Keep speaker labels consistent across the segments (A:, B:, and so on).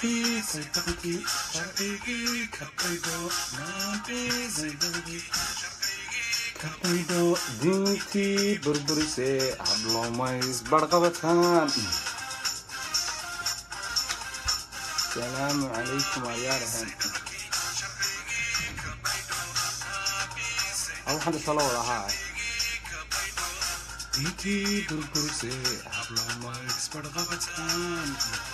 A: naafisay dalkii sharcigii ka baydho naafisay dalkii ka baydho diintii burburisee hablomays barqabataan salaamu calaykum ayaarahan waxaan isla wada ahaa diintii burburisee hablomays barqabataan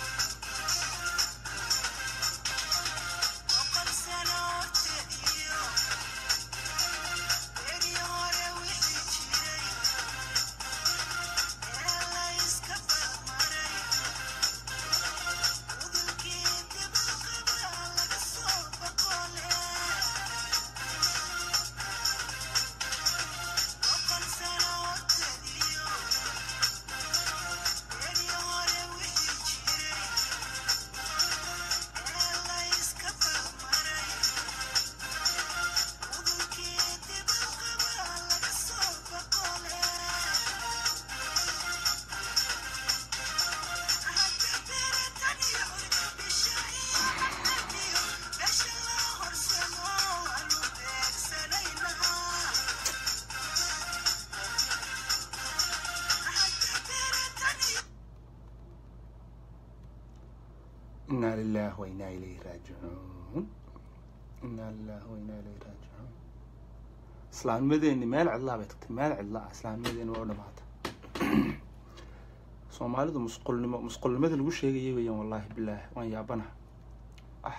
A: inaa lilah wa inaa ilayhi raajicuun inaa lilah wa inaa ilayhi raajicuun islaamnimadeeni meel cidlaa bay tagtay meel cidla ah islaamnimadeeni waa u dhamaatay soomaalidu musqulnimo musqulnimada lagu sheegayay weeyaan wallaahi bilaahi waan yaabana ah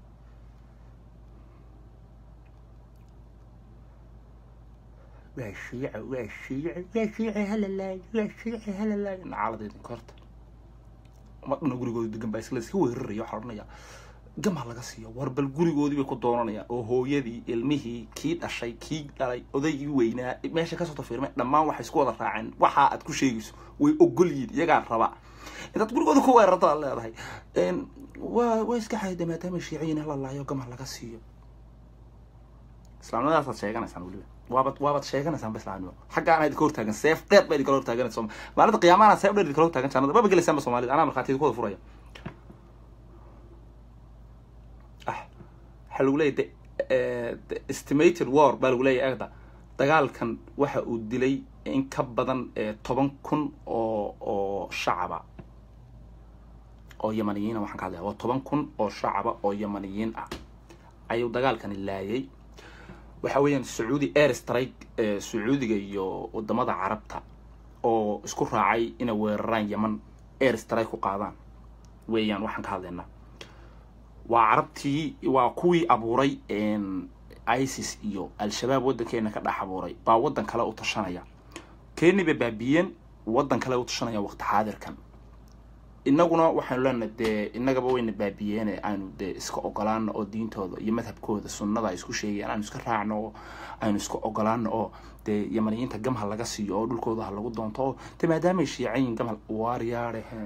A: waa shiica waa shiica waa shiica halalaay waa shiica halalaay nacaaladeedin korta umadhana gurigooda degan baa isla iska weeraraya waxaa odhanaya gamaa laga siiyo war bal gurigoodii bay ku doonanayaan oo hooyadii ilmihii kii dhashay kii dhalay odaygii weynaa meesha kasoo tafiirmay dhammaan waxay isku wada raaceen waxa aad ku sheegayso way ogol yihiin iyagaa raba intaad gurigooda ku weerarto aad leedahay waa waa iska xayda maadaama shiiciyin hala laayo gamaa laga siiyo islaamnimadaasaad sheeganaysaan weliba waabaad waabaad sheeganaysaan ba islaamnimo xaggaan idinka hortaagan seef dheer baa idinkala hortaaganaysa maalinta qiyaamaana seef dheer idinkala hortaagan jannada maba gelaysaanba soomaalida anaa markhaati idinku wada furaya ah waxaa lagu leeyahy the estimated war baa lagu leeyahy agda dagaalkan waxa uu dilay in ka badan toban kun oo oo shacaba oo yamaniyiina waxaan ka hadlaya waa toban kun oo shacaba oo yamaniyiin ah ayuu dagaalkani laayay waxa weeyaan sacuudi air strike sacuudiga iyo wadamada carabta oo isku raacay inay weeraraan yeman air strike ku qaadaan weeyaan waxaan ka hadlaynaa waa carabtii waa kuwii abuuray isis iyo al-shabaab waddankeena ka dhex abuuray baa waddan kale u tashanaya keni bay baabiyeen waddan kale u tashanaya waqti xaadirkan inaguna waxaanu leenahay dee inagaba wayna baabiyeene aanu dee iska ogolaano oo diintooda iyo madhabkooda sunnada ay isku sheegayaan aanu iska raacno oo aynu iska ogolaano oo dee yamaniyiinta gamha laga siiyo oo dhulkooda ha lagu doonto oo dee maadaamay shiicayin gamha waaryaadheheen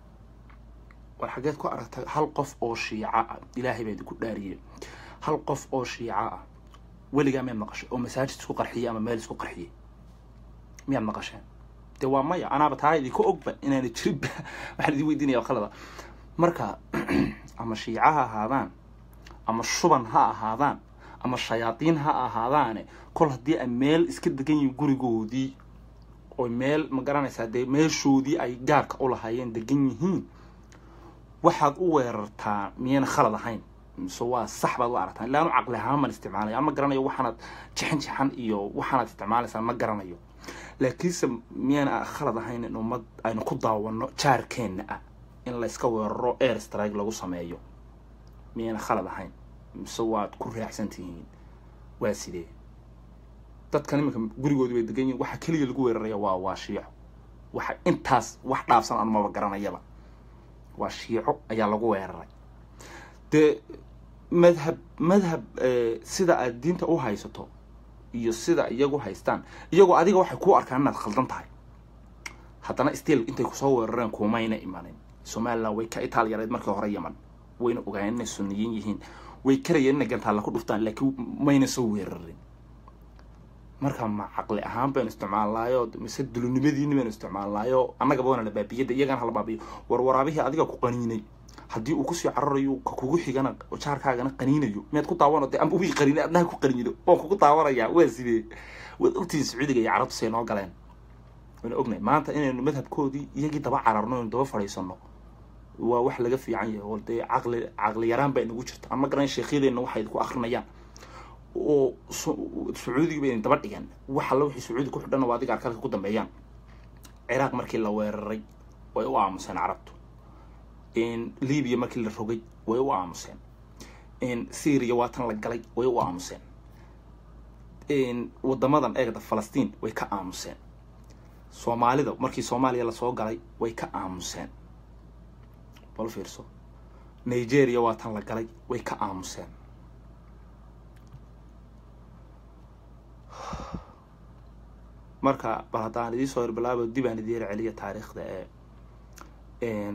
A: war xageed ku aragta hal qof oo shiica ah ilaahay baa idinku dhaariyey hal qof oo shiica ah weligaa miyaad maqashay oo masaajid isku qarxiyey ama meel isku qarxiyey miyaad maqasheen de waa maya anaaba taa idinka ogba inaana jirinba waxaan idin weydiinaya khalada marka ama shiica ha ahaadaan ama shuban ha ahaadaan ama shayaadiin ha ahaadaane kol haddii ay meel iska degan yihiin gurigoodii oo meel ma garanaysaa dee meeshoodii ay gaarka u lahaayeen degan yihiin waxaad u weerartaa miyayna khalad ahayn mise waa sax baad u aragtaan ilaa anu caqli ahaan maan isticmaalaya ama garanayo waxaanaad jixan jixan iyo waxaanaad isticmaalaysaan ma garanayo laakiinse miyayna khalad ahayn in ummad aynu ku daawano jaarkeenna ah in layska weeraro air strike lagu sameeyo miyayna khalad ahayn mise waad ku raacsan tihiin waa sidee dadkan iminka gurigoodi bay degan yihin waxa keliya lagu weeraraya waa waa shiico waxa intaas wax dhaafsan aan maba garanayaba waa shiico ayaa lagu weeraray dee madhab madhab sida aad diinta u haysato iyo sida iyagu haystaan iyagoo adiga waxay ku arkaan inaad khaldan tahay haddana still intay kusoo weerareen kumayna imanin somaliland way ka itaal yareed markii hore yaman wayna ogaayeen inay suniyiin yihiin way karayeen inay gantaalla ku dhuftaan laakiin mayna soo weerarin marka ma caqli ahaan baynu isticmaalnaayo mise dulunimadiini baynu isticmaalnaayo annagaba waana la baabiyada iyagana hala baabiyo war waraabihii adiga ku qaniinay haddii uu kusii cararayo ka kugu xigana jaarkaagana qaniinayo miyaad ku daawano dee amba wii qaniina adnaha ku qaniino waan kugu daawanayaa waa sidee waad ogtihiin sacuudiga iyo carabtu say noo galeen wayna ognahay maanta inaynu madhabkoodii iyagii daba cararno aynu daba fadhiisano waa wax laga fiican yahay oo dee caqli caqli yaraan baa inagu jirta ama garan sheekhyadeenna waxay ku akrinayaan oo sacuudiga bay daba dhigeen wax alla wixii sacuudi ku xidhana waa adiga arkalka ku dambeeyaan ciraaq markii la weeraray way u aamuseen carabtu libiya markii la rogay way u aamuseen syria waa tan la galay way u aamuseen wadamadan eegda falastiin way ka aamuseen soomaalida markii soomaaliya lasoo galay way ka aamuseen bal fiirso nigeria waa tan la galay way ka aamuseen marka bal haddaan idii soo hirbilaabo dib aan idiin celiya taariikhda ee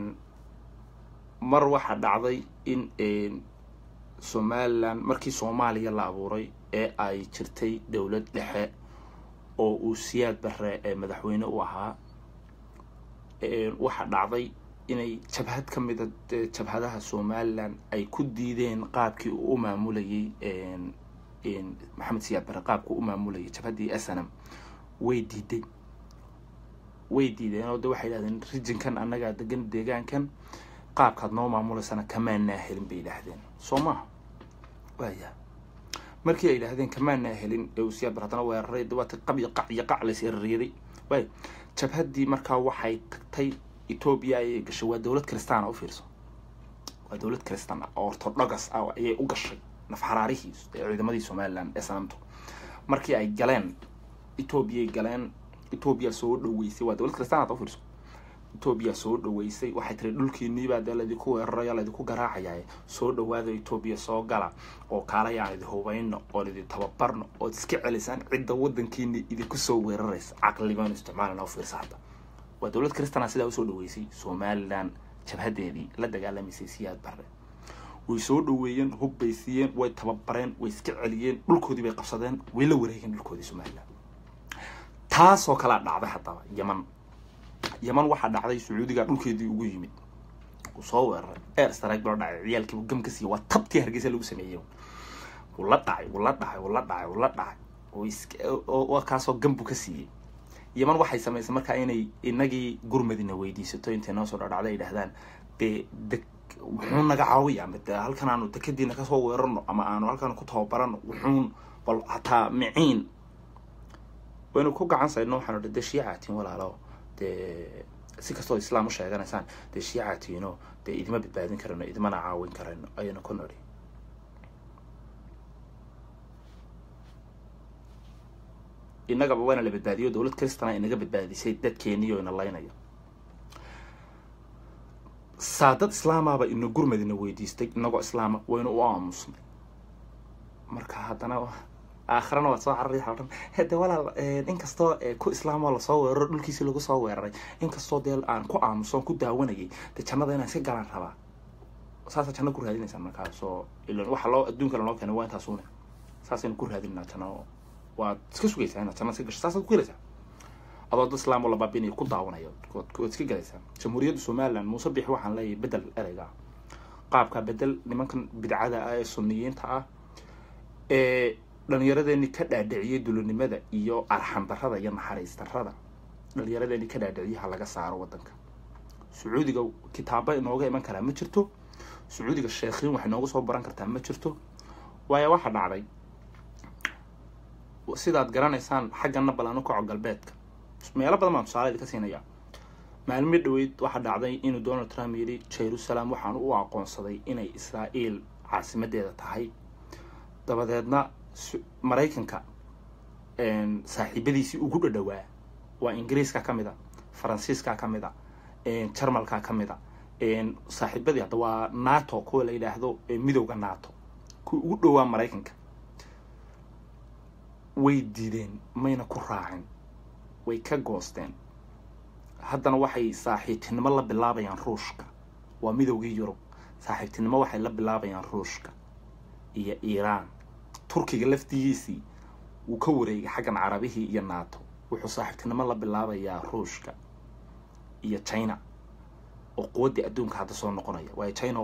A: mar waxaa dhacday in somalilan markii soomaaliya la abuuray ee ay jirtay dowlad dhexe oo uu siyaad bare ee madaxweyne u ahaa waxaa dhacday inay jabhad ka mida jabhadaha somalilan ay ku diideen qaabkii uu u maamulayay maxamed siyaad bare qaabkii u maamulayay jabhaddii snm way diiday way diideen oo de waxay yidhahdeen rijinkan annagaa degan deegaankan qaabkaad noo maamulaysana kamaanaa helin bay yidhaahdeen soo maha waaya markii ay yidhaahdeen kamaanaa helin ee uu siyaad bar haddana weeraray dawaata qab iyo qac iyo qac lays erariyaday waay jabhaddii markaa waxay tagtay etoobiya ayay gashay waa dowlad kristaan u fiirso waa dowlad kristaan oo orthodogas ah ayay u gashay nafxaraarihii ee ciidamadii somalilan ee sanamtu markii ay galeen etoobiyay galeen etoobiya soo dhaweysay waa dowlad kristaan u fiirso etoobiya soo dhaweysay waxay tiri dhulkiiniibaa dee laydinku weerarayo laydinku garaacaya soo dhawaada etoobiya soo gala oo kaalay aan idi hubayno oon idi tababarno ood iska celisaan cidda wadankiini idinku soo weeraraysa caqligoon isticmaalana u fiirsa hadda waa dowlad kristana sidaa usoo dhaweysay somalilan jabhadeedii la dagaalamaysay siyaad bare way soo dhaweeyeen hub bay siiyeen way tababareen way iska celiyeen dhulkoodii bay qabsadeen way la wareegeen dhulkoodii somalilan taasoo kalaa dhacday haddaba yeman yeman waxaa dhacday sacuudiga dhulkeedii ugu yimid uu soo weeraray air strike baa dhacay ciyaalkiibu gam ka siiya waa tabtii hargeysa lagu sameeyey wuu la dhacay wuu la dhacay wuu la dhacay wuu la dhacay waa kaasoo gambu ka siiyey yeman waxay samaysay markaa inay inagii gurmadina weydiisato intay noo soo dhadhacda ay dhahdaan dee deg wuxuun naga caawiya ama de halkan aanu dekadiina kasoo weerarno ama aanu halkan ku tababarano wuxuun bal hataa miciin waynu ku gacan sayno waxaanu dhi dee shiicaatiin walaalo dee si kastoo islaam u sheeganaysaan dee shiicatiino dee idima badbaadin karayno idimana caawin karayno ayaynu ku nidhi innagaba waana la badbaadiyo dowlad kristana inaga badbaadisay dadkeeniyo ina laynayo saa dad islaamaba ina gurmadina weydiistay inagoo islaama waynu u aamusnay marka haddana aakhirana waad soo carari odhan hade walaal inkastoo ku islaamoo lasoo weeraro dhulkiisi lagu soo weeraray inkastoo dee aan ku aamusoon ku daawanayay dee jannada inaan iska galaan rabaa saasa janno ku raadinaysaa markaasoo ilan waxa loo adduunka lanoo keenay waa intaasune saasaynu ku raadinaa janno waad iska sugaysaa inaad janna iska gasho saasaad ku helaysaa adoo dad islaam oo la baabinayo ku daawanaya waad iska galaysaa jamhuuriyadda somaliland muuse bixi waxaan leeyahay bedel ereyga qaabka bedel nimankan bidcada ah ee suniyiinta ah ee dhalinyaradeenii ka dhaadhiciyay dulinimada iyo arxandarada iyo naxariis darada dhalinyaradeenii ka dhaadhiciyay ha laga saaro wadanka sacuudiga kitaaba inooga iman karaa ma jirto sacuudiga sheekhiin wax inooga soo baran kartaa ma jirto waayo waxaa dhacday sidaad garanaysaan xaggana balanu kaco galbeedka meelo badan baan tusaale idinka siinaya maalmo dhaweyd waxaa dhacday inuu donald trump yidhi jerusalem waxaan u aqoonsaday inay israael caasimadeeda tahay dabadeedna maraykanka saaxiibadiisii ugu dhadhawaa waa ingiriiska ka mid a faransiiska ka mid a jarmalka ka mid a saaxiibadii hadda waa nato kuwa la yidhaahdo midowda nato kuwa ugu dhowaa maraykanka way diideen mayna ku raacin way ka goosteen haddana waxay saaxiibtinimo la bilaabayaan ruushka waa midowgii yurub saaxiibtinimo waxay la bilaabayaan ruushka iyo iiraan turkiga laftigiisii wuu ka wareegay xaggan carabihii iyo nato wuxuu saaxiibtinimo la bilaabayaa ruushka iyo china oo quwaddii adduunka hadda soo noqonaya waayo china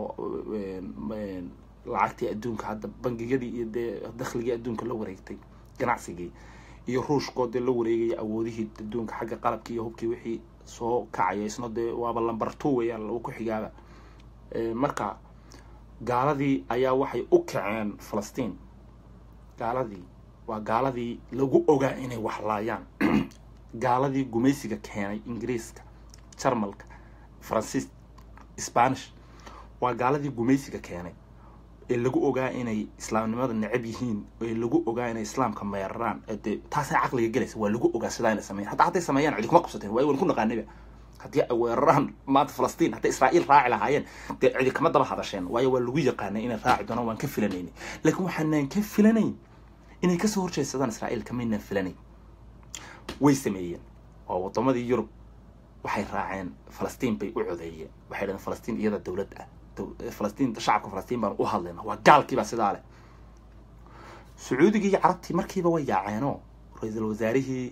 A: lacagtii adduunka hadda bangiyadii iyo dee dakhligii adduunka la wareegtay ganacsigii iyo ruushkoo dee la wareegaya awoodihii adduunka xagga qalabkii iyo hubkii wixii soo kacaya isna dee waaba lamber two weeyaan lagu ku xigaaba marka gaaladii ayaa waxay u kaceen falastiin gaaladii waa gaaladii lagu ogaa inay waxlaayaan gaaladii gumaysiga keenay ingiriiska jarmalka faransiis spanish waa gaaladii gumaysiga keenay ee lagu ogaa inay islaamnimada necab yihiin ee lagu ogaa inay islaamka meeraraan dee taasay caqliga gelaysa waa lagu ogaa sidaa inay sameyan hataa hadday sameeyaan cidi kuma qabsateen waayo waan ku naqaaniba haddii ay weeraraan maanta falastiin hadday israa'iil raaci lahaayeen dee cidi kama daba hadasheen waayo waa lagu yaqaanay inay raaci doonaan waan ka filanayni laakiin waxaanaan ka filanayn inay kasoo horjeedsadaan israa'iil kamaynaan filanayn way sameeyeen oo wadamadii yurub waxay raaceen falastiin bay u codeeyeen waxay dhaheen falastiin iyada dowlad ah falastiin shacabka falastiin baan u hadlayna waa gaalkiibaa sidaa leh sacuudigii iyo carabtii markiiba way yaaceenoo ra-iisul wasaarihii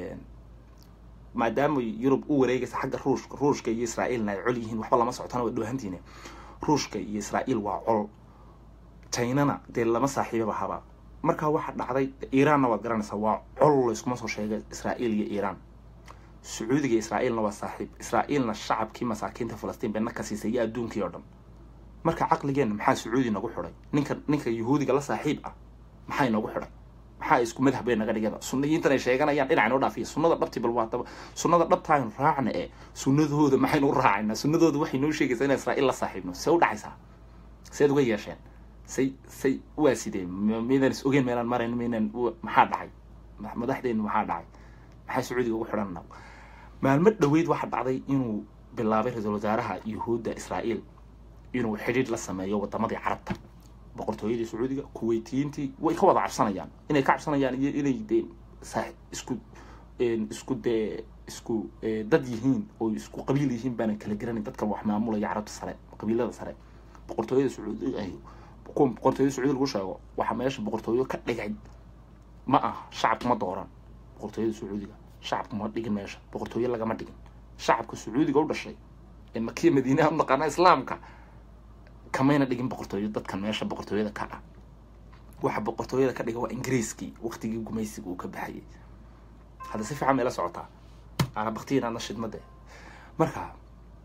A: maadaama yurub u wareegaysa xagga ruushka ruushka iyo israa'iilna ay col yihiin waxba lama socotana way dhoohantiine ruushka iyo israa'iil waa col chinana dee lama saaxiibaba haba markaa waxaa dhacday iiraanna waad garanaysaa waa col layskuma soo sheegay israa'iil iyo iiraan sacuudiga israa'iilna waa saaxiib israa'iilna shacabkii masaakiinta falastiin bay na ka siisay iyo adduunkii oo dhan marka caqligeenna maxaa sacuudi nagu xidhay ninka ninka yuhuudiga la saaxiib ah maxaa inagu xidhay maxaa isku madhab bay naga dhigada sunniyiintan ay sheeganayaan dhinac inoo dhaafiya sunnada dhabti bal waa daba sunnada dhabta aynu raacna ee sunnadooda maxaynu u raacaynaa sunnadooda waxay noo sheegaysaa inaan israa'iil la saaxiibno see u dhacaysaa seed uga yeesheen say say waa sidee maydaan is ogeen meelaan marayn maynaan maxaa dhacay madaxdeenu maxaa dhacay maxaa sacuudiga ugu xidhanna maalmo dhaweyd waxaa dhacday inuu bilaabay ra-iisul wasaaraha yuhuudda israa'iil inuu xidhiidh la sameeyo wadamadii carabta boqortooyadii sacuudiga kuweytiyiintii way ka wada cabsanayaan inay ka cabsanayaan iyo inay dee saa isku isku dee isku dad yihiin oo isku qabiil yihiin baanan kala garanayn dadkan wax maamulaya carabta sare qabiilada sare boqortooyada sacuudi ay kuwa boqortooyada sacuudi lagu sheego waxaa meesha boqortooyo ka dhigay ma aha shacabka ma dooran boqortooyada sacuudiga shacabka ma dhigin meesha boqortooyo lagama dhigin shacabka sacuudiga u dhashay ee makiya madiinaha u naqaana islaamka kamayna dhigin boqortooyo dadkan meesha boqortooyada ka ah waxa boqortooyada ka dhiga waa ingiriiskii waqtigii gumaysiga uu ka baxayay hadda si fiican mayla socotaa ana baktiyin aadna shidmade marka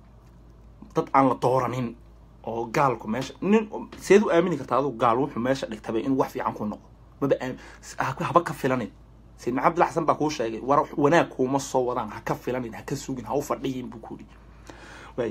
A: dad aan la dooranin oo gaalku meesha nin seed u aamini kartaa aduu gaal wuxuu meesha dhigtaba inuu wax fiican ku noqdo maba haba ka filanin sayid maxamed abdilla xasan baa kuu sheegay war wanaag kuuma soo wadaan ha ka filanin ha ka sugin ha u fadhiyin buu kuuri waay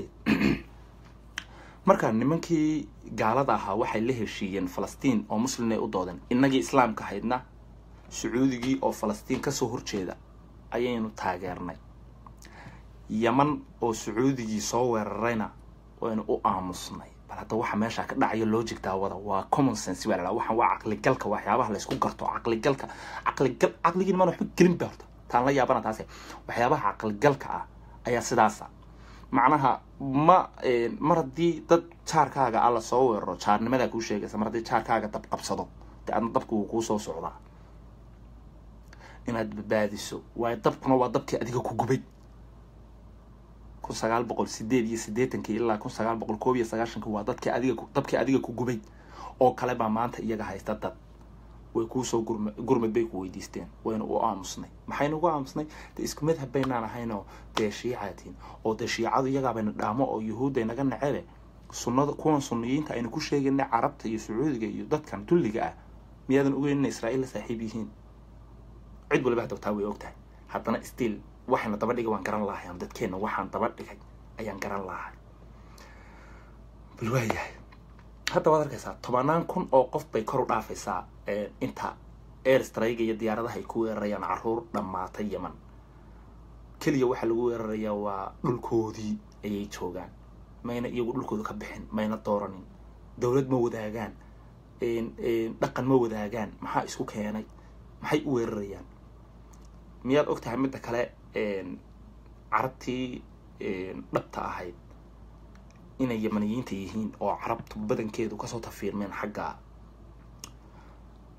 A: marka nimankii gaalada ahaa waxay la heshiiyeen falastiin oo muslimay u doodeen innagii islaamka ahaydna sacuudigii oo falastiin kasoo horjeeda ayaynu taageernay yaman oo sacuudigii soo weerarayna waynu u aamusnay bal hadda waxa meesha ka dhacayo logic daawada waa common sense baa la waxaan waa caqligalka waxyaabaha laysku garto caqligalka caqligal caqligiin maan waxba gelin ba horta taan la yaabana taase waxyaabaha caqligalka ah ayaa sidaasa macnaha ma mar haddii dad jaarkaaga alla soo weeraro jaarnimadaa kuu sheegaysa mar haddii jaarkaaga dab qabsado dee adna dabka wuu kuu soo socdaa inaad badbaadiso waayo dabkuna waa dabkii adiga ku gubay kun sagaal boqol sideed iyo siddeetankii ilaa kun sagaal boqol koob iyo sagaashankii waa dadkii adiga dabkii adiga ku gubay oo kale baa maanta iyaga haysta dad way kuusoo gurma gurmad bay ku weydiisteen wayna u aamusnay maxaynu ugu aamusnay dee isku madhab baynaan ahaynoo dee shiicatiin oo dee shiicadu iyagaabayna dhaamo oo yuhuudday naga necebe sunnada kuwan sunniyiinta aynu ku sheegayna carabta iyo sacuudiga iyo dadkan dulliga ah miyaadan ogeyn inay israa'iil la saaxiib yihiin cid waliba hadabtaa way og tahay haddana stiil waxayna daba dhigay waan garan lahay ama dadkeenna waxaan daba dhigay ayaan garan lahay bal waayahay hadda waad arkaysaa tobanaan kun oo qof bay kor u dhaafaysaa inta airstrayga iyo diyaaradaha ay ku weerarayaan caruur dhammaatay yeman keliya waxaa lagu weerarayaa waa dhulkoodii ayay joogaan mayna iyagu dhulkooda ka bixin mayna dooranin dowlad ma wadaagaan dhaqan ma wadaagaan maxaa isku keenay maxay u weerarayaan miyaad og tahay midda kale carabtii dhabta ahayd inay yamaniyiinta yihiin oo carabtu badankeedu kasoo tafiirmeen xagga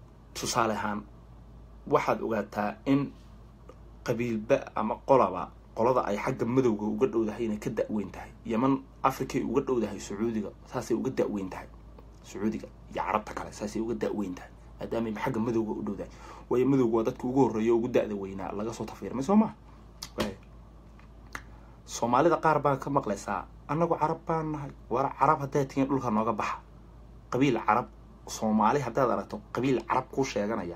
A: tusaale ahaan waxaad ogaataa in qabiilba ama qolaba qolada ay xagga madowga uga dhowdahay inay ka da-weyn tahay yeman africay uga dhowdahay sacuudiga saasay uga da-weyn tahay sacuudiga iyo carabta kale saasay uga da-weyn tahay maadaamay xagga madowga u dhowdahay waayo madowga waa dadka ugu horreeya ugu da-da weynaa laga soo tafiirmay soo maa soomaalida qaar baa ka maqlaysaa annagu carab baan nahay war carab haddaad tihiin dhulka nooga baxa qabiil carab soomaali haddaad aragto qabiil carab kuu sheeganaya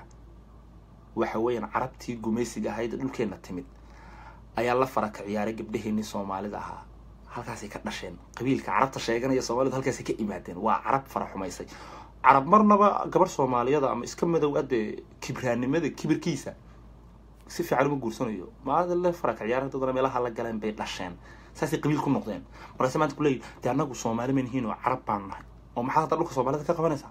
A: waxa weeyaan carabtii gumaysiga ahayd dhulkeenna timid ayaa la fara ka ciyaaray gabdhaheenii soomaalida ahaa halkaasay ka dhasheen qabiilka carabta sheeganaya soomaalidu halkaasay ka imaadeen waa carab fara xumaysay carab marnaba gabarh soomaaliyada ama iska madow adee kibraanimada kibirkiisa si fiican uma guursanayo maada la fara ka ciyaar dadana meelaha la galeen bay dhasheen saasay qabiil ku noqdeen markaase maanta kuleeyi dee annagu soomaali manihiin oo carab baan nahay oo maxaad hadda dhulka soomaalida ka qabanaysaa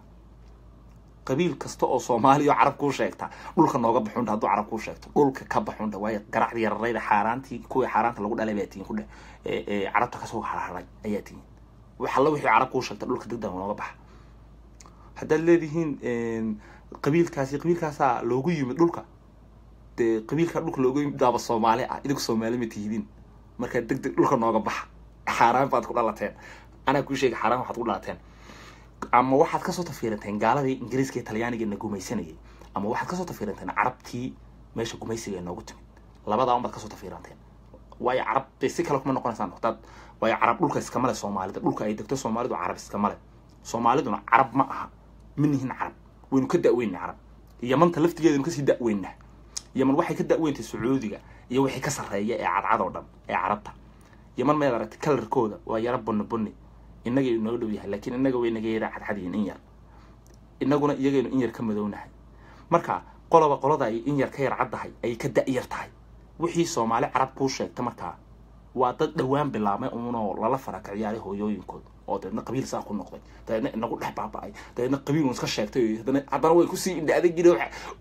A: qabiil kasta oo soomaaliya oo carab kuu sheegta dhulka nooga baxundha hadduu carab kuu sheegto dhulka ka baxundha waayo garacdi yararayda xaaraantii kuwii xaaraanta lagu dhalay baa tihiin kudhe ee carabta kasoo harharay ayaa tihiin wax alla wixii carab kuu sheegta dhulka degdega nooga baxa haddaad leedihiin qabiilkaasi qabiilkaasaa loogu yimid dhulka dee qabiilkaa dhulka loogu yimid daaba soomaali ah idinku soomaali ma tihidin markaa deg deg dhulka nooga baxa xaaraan baad ku dhalateen anaa kuu sheegay xaaraan waxaad ku dhalateen ama waxaad kasoo tafiiranteen gaaladii ingiriiska iyo talyaaniga na gumaysanayay ama waxaad kasoo tafiiranteen carabtii meesha gumaysiga ee noogu timid labadaa unbaad kasoo tafiiranteen waayo carab dee si kale kuma noqonaysaan hadaad waayo carab dhulka iskama le soomaalida dhulka ay degto soomaalidu carab iskama le soomaaliduna carab ma aha ma nihin carab waynu ka da-weynay carab yamanta laftigeedanu kasii da-weynah yaman waxay ka da-weyntay sacuudiga iyo wixii ka sarreeya ee cadcad oo dhan ee carabta yaman mayd aragtay kalarkooda waa yaro bonni bonni inagay noo dhow yahay laakiin inaga way naga yara cadcadyihin in yar inaguna iyagaynu in yar ka madownahay marka qoloba qolada ay in yar ka yar caddahay ayay ka da-yar tahay wixii soomaali carab kuu sheegta markaa waa dad dhowaan bilaabmay uunoo lala fara ka ciyaaray hooyooyinkood oo dabeedna qabiil saa ku noqday dabeedna inagu dhex baaba-ay dabeedna qabiil un iska sheegtay haddana haddana way kusii indhaaday jire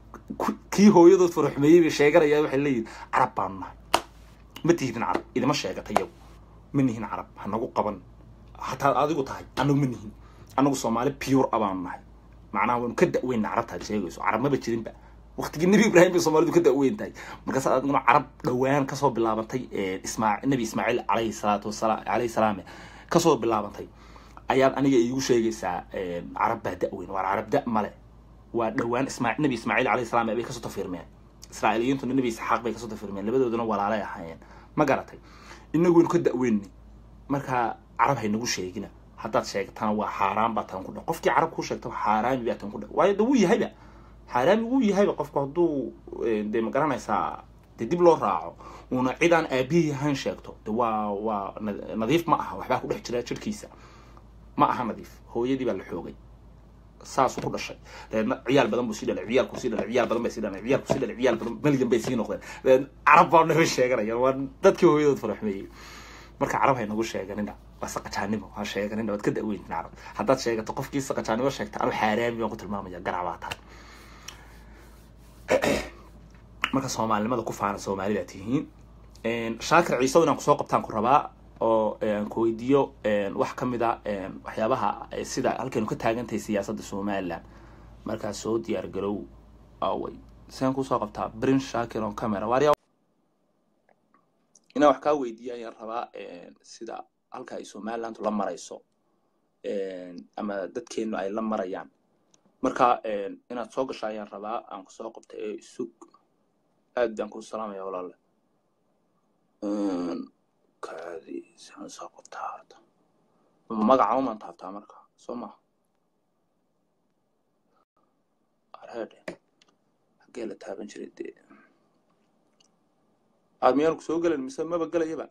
A: kii hooyadood faraxumeeyey bay sheeganayaan waxay leeyihin carab baanu nahay ma tihidin carab idima sheegata iyagu ma nihin carab ha nagu qaban hataa adigu tahay anagu ma nihin anagu soomaali pure a baanu nahay macnaha waynu ka da-weyna carabtaad sheegayso carab maba jirinba waktigii nebi ibraahim bay soomaalidu ka da-weyn tahay markaas adiguna carab dhowaan kasoo bilaabantay ismaa nebi ismaaciil alayhi salaatu wasalaam alayhi salaame kasoo bilaabantay ayaad aniga iigu sheegaysaa carab baa da-weyn waa carab da- male waa dhowaan ismaa nebi ismaaciil alayhi salaam bay kasoo tafirmeen israa'iiliyiintuna nebi isxaaq bay kasoo tafirmeen labadooduna walaalay ahaayeen ma garatay inagu waynu ka da-weynay markaa carab haynagu sheegina haddaad sheegtana waa xaaraan baa tan ku dhe qofkii carab kuu sheegta xaaraami baa tan ku dhe waayo de wuu yahayba xaaraami wuu yahayba qofku hadduu dee ma garanaysaa dee dib loo raaco uuna cid aan aabihii ahayn sheegto de waa waa nadiif ma aha waxbaa ku dhex jira jirhkiisa ma aha nadiif hooyadii baa la xoogay saasuu ku dhashay dabeedna ciyaal badan buu sii dhalay ciyaalku sii dhalay ciyaal badan bay sii dhalay ciyaalku sii dhalay ciyaal badan malyan bay sii noqdeen dabeedna carab baa naga sheeganaya waa dadkii hooyadood faraxmeeyey marka carab hay nagu sheeganina waa saqajaanimo ha sheeganina waad ka da-weyntin carab haddaad sheegato qofkii saqajaanimo sheegta anu xaaraami baan ku tilmaamaya garac baa tahay marka soomaalinimada ku faana soomaali baa tihiin shaakir ciisow inaan kusoo qabtaan ku rabaa oo ku weydiiyo wax ka mid a waxyaabaha sida halkaynu ka taagantahay siyaasadda somaliland markaa soo diyaar garow away saan kusoo qabtaa brin shaakir on camera waarya inaan wax kaa weydiiya ayaan rabaa sida halka ay somaliland la marayso ama dadkeenu ay la marayaan marka inaad soo gasho ayaan rabaa aan kusoo qabta ee isug aad baan kuu salaamaya walaale kaadi saan soo qabtaa horta magaca umaan taabtaa marka soo maha arheedhe xaggee la taaban jiray dee aad miyaan ku soo gelen mise maba gelayaba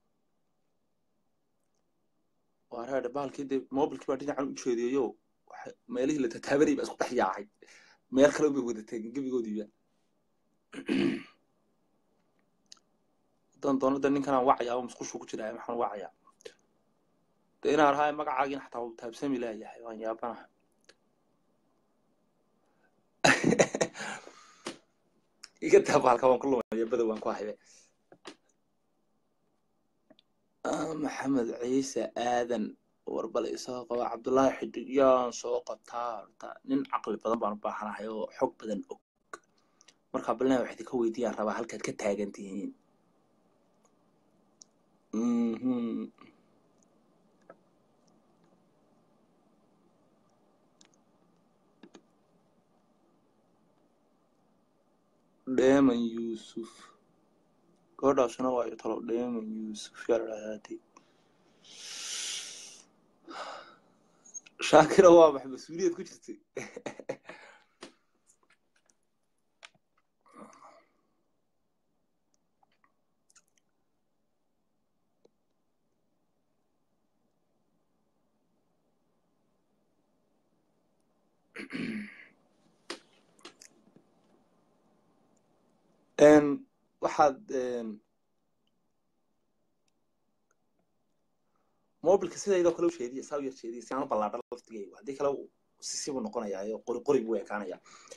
A: arheedhe bahalkii dee mobilkii baa dhinacan u jeediyayo meelihii la tataabanayay baa isku dhex yaacay meel kale bay wada taagin gebigoodiiba haddaan doonada ninkanaan wacaya oo musqushuu ku jiraya maxaan wacayaa de inaan rahay magacaagina xataa uu taabsami laayahay waan yaabanaha iga taaba halka waan ku lumaya bada waan ku haybe maxamed ciise aadan warbal isagoo qaba cabdullaahi xidig yaan soo qabtaa horta nin caqli badan baan u baahanahay oo xog badan og markaa balina waxaad ka weydiiyaan rabaa halkaad ka taagan tihiin Mhm. dheeman yuusuf gabadhaasuna waa iyo talo dheeman yuusuf yaa la dhahdaatay shaakira waa max mas-uuliyad ku jirtay Een, waxaad een, mobilka sidaydoo kale u sheediya saa u yar sheediya si aan u ballaadhan laftigeygu haddii kale uu sisibuu noqonayaa qori qori buu ekaanaya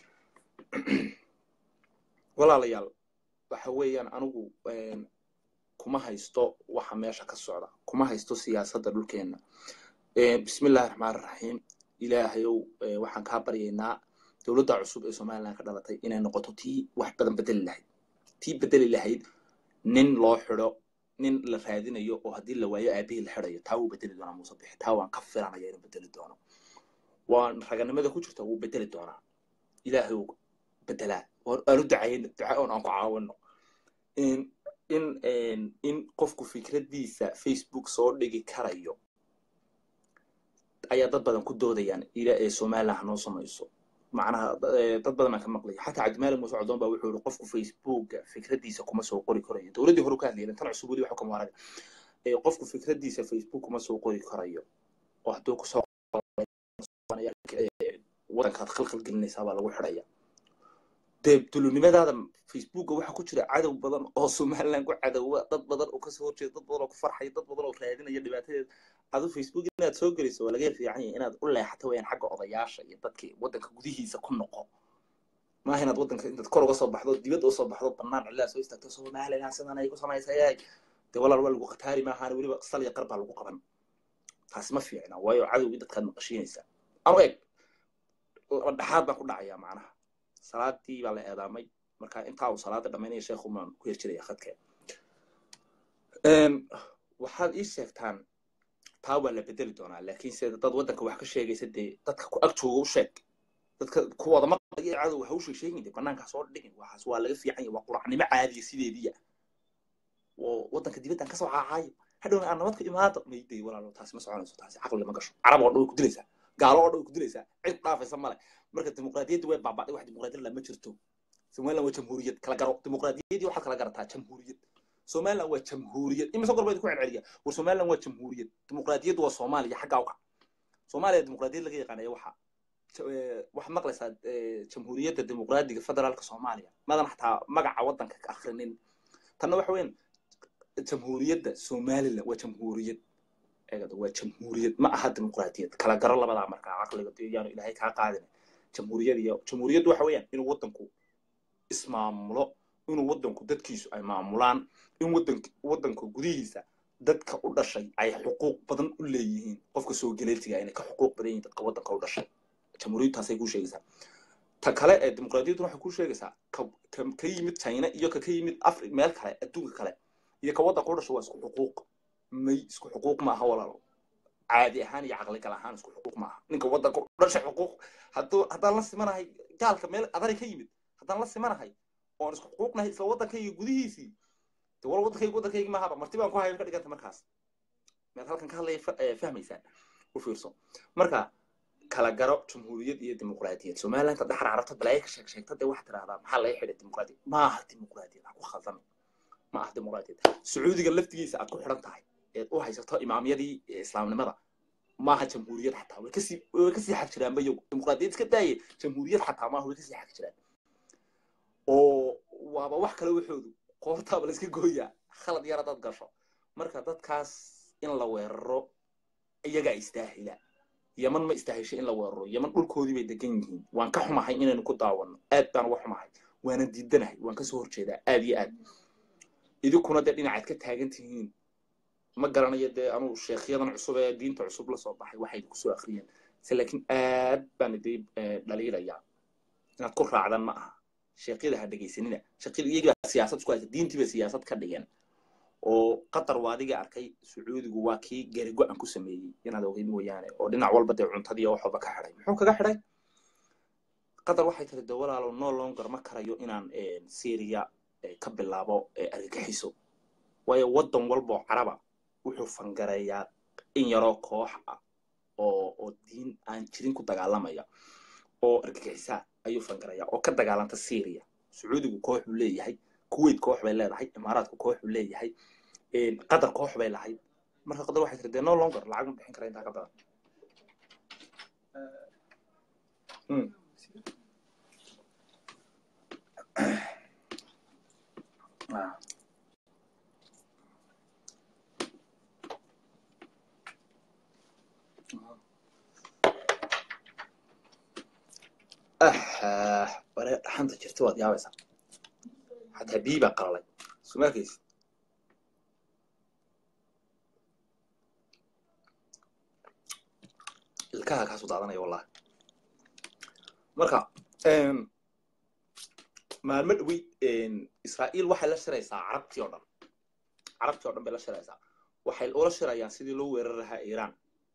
A: walaalayaal waxa weeyaan anigu een, kuma haysto waxa meesha ka socda kuma haysto siyaasadda dhulkeenna Een, bismillahi raxmaani raxiim ilaahayow ee, waxaan kaa baryaynaa dowladda cusub ee somaliland ka dhalatay inay noqoto tii wax badan bedeli lahayd tii bedeli lahayd nin loo xidho nin la raadinayo oo haddii la waayo aabihii la xidhayo taa wuu bedeli doonaa muuse bixi taa waan ka filanaya inuu bedeli doono waan raganimada ku jirta wuu bedeli doonaa ilaahay uu bedelaa waan aanu ducayno duca oon aan ku caawino in in een, in qofku fikraddiisa facebook soo dhigi karayo ayaa dad badan ku doodayaan ila ee somaliland hanoo samayso macnaha eh, dad badan baan ka maqlaya xataa cabdimaalik muuse codoon baa wuxuu yihi qofku facebooka fikraddiisa kuma soo qori karayo dowladdii hore ka hadlayna tan cusub weli waxa kama waraga Eh, qofku fikraddiisa facebook kuma soo qori karayo oo hadduu kusoo qoranaya, eh, wadankaad khalkhal gelinaysaa baa lagu xidhaya dee dulunimadaada facebooka waxaa ku jira cadow badan oo somaliland ku cadowa dad badan oo kasoo horjeeda dad badan oo ku farxaya dad badan oo raadinaya dhibaatadeeda adu facebook inaad soo geliso waa laga fiican yahay inaad u leexato weyaan xagga odayaasha iyo dadkii wadanka gudihiisa ku noqo maaha inaad wadanka intaad kor uga soo baxdo dibadda usoo baxdo banaan cilaa soo istaagto somaliland sidan ay ku samaysayay dee walaal waa lagu khataari maahaan weliba salya qar baa lagu qaban taasi ma fiicna waayo cadowgii dadkaad maqashiinaysaa anu eg laba dhexaad baan ku dhacayaa macnaha salaadii baa la eedaamay marka intaa uu salaada dhamaynaya sheekhu maan ku hir jiraya khadkee waxaad ii sheegtaan taa waa la bedeli doonaa laakiinse dad waddanka wax ka sheegaysa dee dadka ku ag jooga u sheeg dadka kuwada maqlaya cadow ha u sheeg sheegin dee banaankaa soo dhigin waxaas waa laga fiican yahay waa quracnimo caadiya sideediya oo waddanka dibaddan kasoo caacayo hadhowna aan nabad ka imaado mayday walaalo taasi ma soconayso taasi caqli ma gasho carab oo dhan way ku dilaysaa gaalo oo dhan way ku dilaysaa cid dhaafaysa male marka dimuqraadiyadda way baaba'day wax dimuqraadiyad lama jirto somaliland waa jamhuuriyad kala garo dimuqraadiyaddii waxaad kala garataa jamhuuriyad somaliland waa jamhuuriyad imise goor bayd ku celceliya war somaliland waa jamhuuriyad dimuqraadiyaddu waa soomaaliya xaggaa uka soomaaliya dimuqraadiyad laga yaqaanaya waxa waxaad maqlaysaa jamhuuriyadda dimuqraadiga federaalka soomaaliya madan xataa magaca waddanka ka akhrinin tanna waxa weyan jamhuuriyadda somaliland waa jamhuuriyad eegada waa jamhuuriyad ma aha dimuqraadiyad kala garo labadaa markaa caqliga yaanu ilaahay kaa qaadin jamhuuriyad iyo jamhuuriyaddu waxa weeyaan inuu waddanku ismaamulo inuu waddanku dadkiisu ay maamulaan in waddanka waddanka gudihiisa dadka u dhashay ay xuquuq badan u leeyihiin qofka soo galeetiga inay ka xuquuq badan yihiin dadka waddanka u dhashay jamhuuriyadtaasay kuu sheegaysaa ta kale ee dimuqraadiyaddu waxay kuu sheegaysaa ka ka yimid china iyo ka ka yimid afri meel kale adduunka kale iyo ka waddanka u dhashay waa isku xuquuq may isku xuquuq ma aha walaalo caadi ahaan iyo caqligal ahaan isku xuquuq ma aha ninka waddanka u dhashay xuquuq hadduu haddaan la simanahay gaalka meel adari ka yimid haddaan la simanahay oon isku xuquuqnahay isla waddankayga gudihiisii de wal waddankayga waddankayga maahaba marti baan ku haya ka dhiganta markaas mead halkan ka hadlaya fahmaysaan u fiirso marka kala garo jamhuuriyad iyo dimuqraadiyad somaliland hadda xarcarabta balaayo ka sheeg sheegta dee waxaad tidhahdaa maxaa laga xidhay dimuqraadiyad ma aha dimuqraadiyad ha ku khaldami ma aha dimuqraadiyad sacuudiga laftigiisa aad ku xidhan tahay eed u haysato imaamyadii islaamnimada maaha jamhuuriyad xataa way kasii way kasii xag jiraanba iyagu dimuqraadiyad iska daaye jamhuuriyad xataa maaha way kasii xag jiraan oo waaba wax kale waxoodu qoortaaba la iska gooyaa khalad yar haddaad gasho marka dadkaas in la weeraro iyagaa istaahila yaman ma istaahishay in la weeraro yaman dhulkoodii bay degan yihiin waan ka xumahay inaynu ku daawano aad baan uga xumahay waana diidanahay waan kasoo horjeedaa aad iyo aad idinkuna dee dhinacaad ka taagan tihiin ma garanayo dee anuu sheekhyadan cusub ee diinta cusub la soo baxay waxay kusoo akhriyeen se laakiin aad baan idii dhaliilayaa inaad ku raacdan ma aha sheekyada ha dhegaysanina sheekyada iyagaa siyaasad isku haysa diintii bay siyaasad ka dhigeen oo qatar waa adiga arkay sacuudigu waa kii gari go-an ku sameeyey inaad ogeyd mooyaane oo dhinac walba dee cuntadii wax walba ka xidhay muxuu kaga xidhay qatar waxay tiri de walaalo no longer ma karayo inaan syria ka bilaabo argagixiso waayo waddan walboo caraba wuxuu fangareeyaa in yaroo koox ah oo oo diin aan jirin ku dagaalamaya oo argagixisaa ayuu fangareeyaa oo ka dagaalanta syria sacuudigu koox buu leeyahay kuwait koox bay leedahay imaaraadku koox buu leeyahay qatar koox bay lahayd marka qatar waxay tiri de no longer lacag ma bixin kara intaa ka badan bare dhaxanta jirta waad yaabaysaa xataa biyi baa qalalay suma arkaysid ilkaha kaasu daadanaya wallahi marka maalmo dhawi israa'iil waxay la shiraysaa carabtii oo dhan carabtii o dhan bay la shiraysaa waxay ula shirayaan sidii loo weerar lahaa iiraan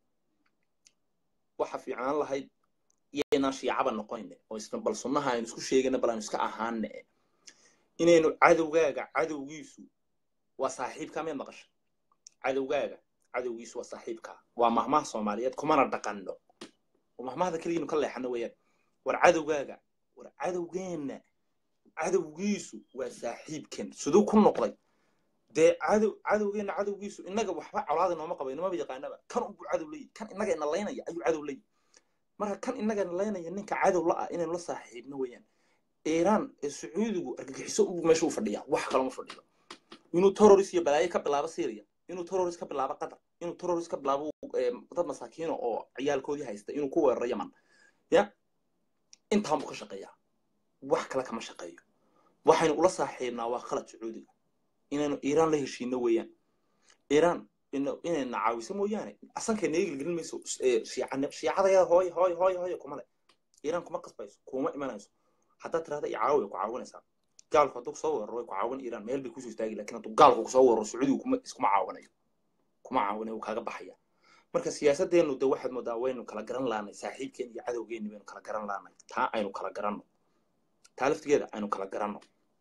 A: waxa fiicnaan lahayd iyaynaan shiicaba noqoyne oo isna bal sunnaha aynu isku sheegana bal aynu iska ahaane inaynu cadowgaaga cadowgiisu waa saaxiibka miyaad maqasha cadowgaaga cadowgiisu waa saaxiibka waa mahmaha soomaaliyeed kumana dhaqanno oo mahmahda keligiinu ka leexano weeyaan war cadowgaaga war cadowgeenna cadowgiisu waa saaxiibken siduu ku noqday dee cadow cadowgeenna cadowgiisu innaga waxba colaada nooma qaba inamaba yaqaanaba kan unbuu cadow leeyahy kan innaga ina laynaya ayuu cadow leeyahy marka kan innaga ina laynaya ninka cadow la ah inaynu la saaxiibno weeyaan iiraan ee sacuudigu argagixiso u meesha u fadhiya wax kalama fadhiyo inuu terrorist iyo balaayo ka bilaabo syria inuu terrorist ka bilaabo qatar inuu terrorist ka bilaabo dad masaakiino oo ciyaalkoodii haysta inuu ku weeraro yaman ya intaanbuu ka shaqeeyaa wax kale kama shaqeeyo waxaynu ula saaxiibnaa waa khalad sacuudiga inaynu iiraan la heshiino weeyaan iiraan inayna caawiso mooyaane asankayna eegilgelin mayso shiicadayada hooy hooy hooy hooy kuma le iiraan kuma qasbayso kuma imanayso haddaad tirahda i caawi way ku caawinaysaa gaalku hadduu kusoo weeraro way ku caawin iiraan meel bay kusoo istaagi lakin hadduu gaalku kusoo weeraro sacuudigu kuma iskuma caawinayo kuma caawinayo wuu kaaga baxaya marka siyaasadeennu de waxaad moodaa waynu kala garan laanay saaxiibkeen iyo cadowgeenni baynu kala garan laanay taa aynu kala garanno taa laftigeeda aynu kala garanno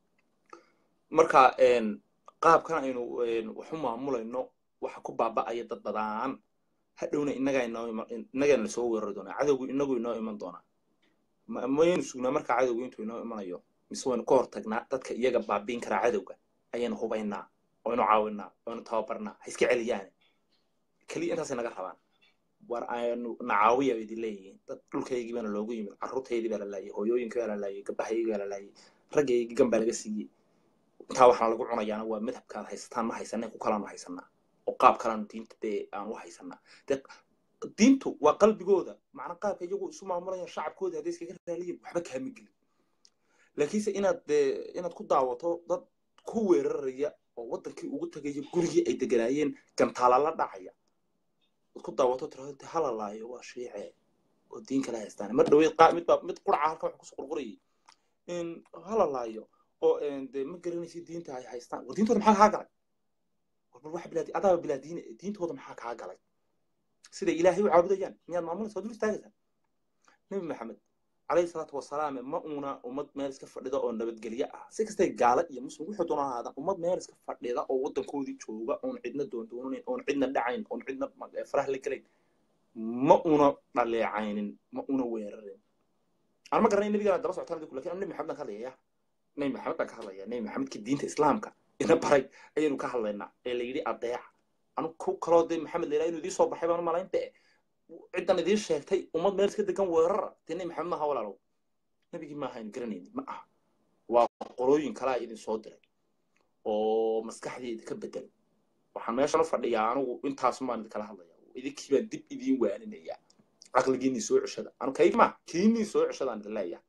A: marka qaabkan aynu waxu maamulayno waxa ku baaba'aya dad badaan hadhowna innagaa inoo innagaana lasoo weerari doonaa cadowgu inagu inoo iman doonaa mayaynu sugnaa markaa cadowgu intuu inoo imanayo mise waynu ka hortagnaa dadka iyaga baabiin karaa cadowga ayaynu hubaynaa waynu caawinaa waynu tababarnaa ha iska celiyaane keliya intaasay naga rabaan war aynu nacaawiya bay idin leeyihiin dad dhulkaygii baana loogu yimid carruurtaydii baa la laayay hooyooyinkii baa la laayay gabdhahaygii baa la laayay raggaygii gan baa laga siiyey intaa waxaan lagu cunayaana waa madhabkaad haysataan ma haysanay ku kalaanu haysanaa oo qaab kalaanu diinta dee aan u haysanaa dee diintu waa qalbigooda macna qaabka iyagu isu maamulayaan shacabkooda hadday iskaga raaliyin waxba kaama gelin laakiinse inaad dee inaad ku daawato dad ku weeraraya oo waddankii ugu tagaya gurigii ay deganaayeen gantaala la dhacaya ad ku daawato tirahdo hala laayo waa shiice oo diin kala haystaan mar dhaweyd qaa mid baa mid quraca halka wax kusoo qurqurayay hala laayo oo dee ma garanaysid diinta ay haystaan war diintooda maxaa kaa galay war wax bilaadi adaaba bilaadiin diintooda maxaa kaa galay siday ilaahay u caabudayaan miyaad maamulaysa waad dul istaagaysaa nebi maxamed calayhi salaatu wasalaame ma uuna ummad meel iska fadhida oo nabadgelyo ah si kastay gaala iyo muslim wuxuu doona ahaadaan ummad meel iska fadhida oo waddankoodii jooga oon cidna doondoonayn oon cidna dhacayn oon cidna farah la gelayn ma una dhaleecaynin ma una weerarin aan ma garanay nebigaan daba socotaan adigu lakin nebi maxamed baan ka hadlayaya nebi maxamed baan ka hadlaya nebi maxamedka diinta islaamka ina baray ayaynu ka hadlaynaa ee la yidhi adeeca anu ku kaloo dee maxamed la yidhaha inuu idiin soo baxay baan u malayn be ciddan idiin sheegtay ummad meel iska degan weerara dee nebi maxamed maaha walaalow nebigii maaha aynu garanaynin ma aha waa qolooyin kalaa idin soo diray oo maskaxdii idinka bedel waxaan meeshan u fadhiyaa anigu intaas maan idinkala hadlaya idinkii baan dib idiin waaninaya caqligiinii soo ceshada anu kayg ma kiinii soo ceshadaan idin leeyahay